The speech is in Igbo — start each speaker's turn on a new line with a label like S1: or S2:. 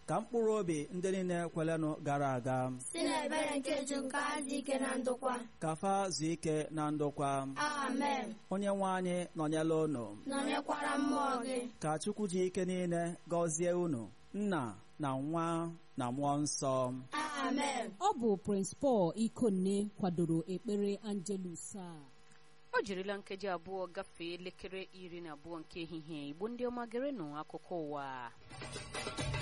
S1: ka mkpụrụ obi ndị niile kwelenụ gara aga
S2: si n'ebere nke ju nke adị ike na ndokwa
S1: ka fa zuo ike na ndokwa
S2: amen
S1: onye nwe anyị nọnyela unu
S2: nọnyekwara mmụọ gị
S1: ka chukwu ji ike niile gọzie unu nna na nwa na mmụọ nsọ
S2: amen
S3: ọ bụ Prince Paul Ikonne kwadoro ekpere Angelus a
S4: o jirila nkeji abụọ gafee elekere iri na abụọ nke ehihie igbo ndị ọma gerenụ akụkọ ụwa